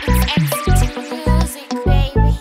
Music, baby.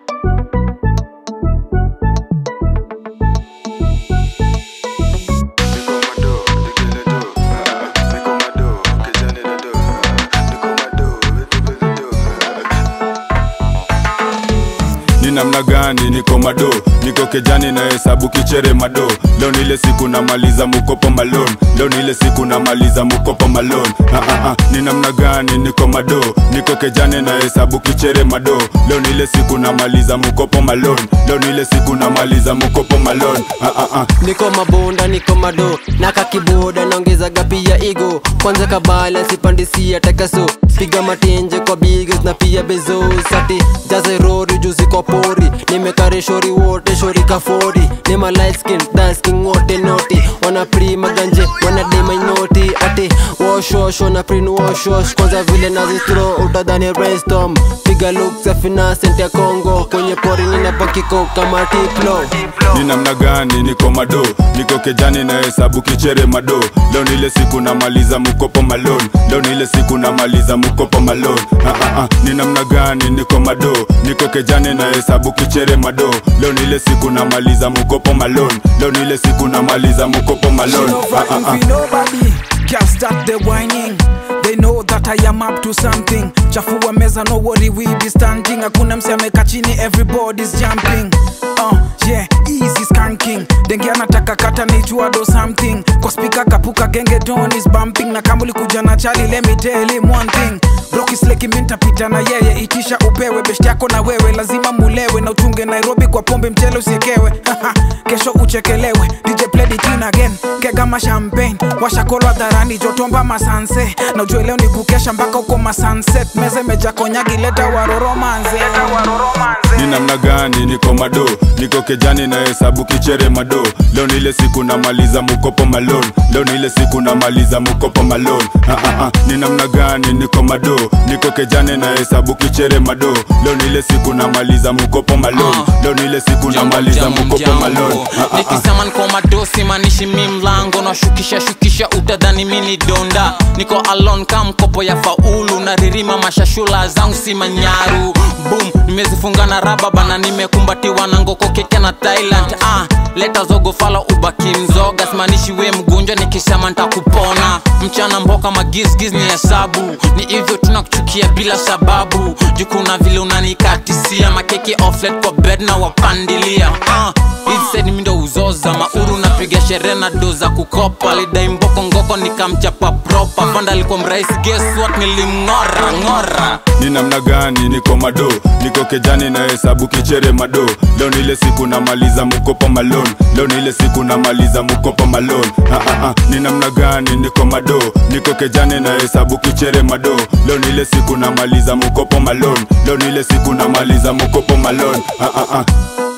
ni namna gani niko mado niko kejani na hesabu kichere mado leo ni ile siku namaliza mukopo malon leo ni ile siku namaliza mukopo malon ah, ah, ah. ni namna gani niko mado niko kejani na hesabu kichere mado leo ni ile siku namaliza mukopo malon leo ni ile siku namaliza mukopo malon ah, ah, ah. niko mabonda niko mado naka kiboda naongezaga pia igo kwanza kabala sipandisia takaso piga matenje kwa bigs na pia bezos ati jaze rori juzi kwa pori nimekare shori wote shori kafori nima light skin dasking wote noti wana pri maganje wana dema inoti ati wash wash wana prin wash wash kwanza vile nazistro utadhani brainstorm piga looks ya finasent ya Congo kwenye pori ninapakiko kama tiplo ni namna gani niko mado niko kejani na hesabu kichere mado leo ni ile siku namaliza mukopo malon leo ni ile siku namaliza mukopo malon ah, ah, ah. ni namna gani niko mado niko kejani na hesabu kichere mado leo ni ile siku namaliza mukopo malon leo ni ile siku namaliza mukopo malon She no ah, ah, vibing ah. with nobody. Girl start the whining. They know that I am up to something. Chafua meza, no worry, we be standing. Hakuna mse ameka chini, everybody's jumping. Uh, yeah, easy skanking. Denge anataka kata nijua do something. Kwa speaker kapuka genge don is bumping. Na kama ulikuja na chali, let me tell him one thing. Rocky Sleki mintapita na yeye, itisha upewe best yako na wewe, lazima mulewe na utunge Nairobi kwa pombe, mchele usiekewe. Kesho uchekelewe, DJ play the tune again, kega ma champagne, washakolo hadharani, jotomba masanse, na ujue leo ni kukesha mpaka uko masunset, meze meja konyagi, leta waroro manze, leta waroro manze. ni namna gani niko mado niko kejani na hesabu kichere mado leo ni ile siku namaliza mukopo malon leo ni ile siku namaliza mukopo malon ah, ah, ah. ni namna gani niko mado niko kejani na hesabu kichere mado leo ni ile siku namaliza mukopo malon leo ni ile siku namaliza mukopo malon ah, ah, ah. nikisema niko madosi manishi mi mlango nashukisha shukisha utadhani mini donda niko alon ka mkopo ya faulu na ririma mashashula zangu si manyaru boom nimezifunga na raba bana nimekumbatiwa na ngoko keke na thailand ah, leta zogo fala ubaki mzoga simanishi we mgonjwa nikisema ntakupona mchana mboka magisgiz ni hesabu ni hivyo tunakuchukia bila sababu jukuna vile unanikatisia makeki offlet kwa bed na wapandilia ah, hizi mindo uzoza mauru napiga sherehe na do za kukopa lidai mboko ngoko nikamchapa propa panda alikuwa mrahisi guess what nilimng'ora ng'ora ni namna gani niko mado niko kejani na hesabu kichere mado leo ni ile siku namaliza mukopo malon leo ni ile siku namaliza mukopo malon ah, ah, ah. ni namna gani niko mado niko kejani na hesabu kichere mado leo ni ile siku namaliza mukopo malon leo ni ile siku namaliza mukopo malon ah, ah, ah.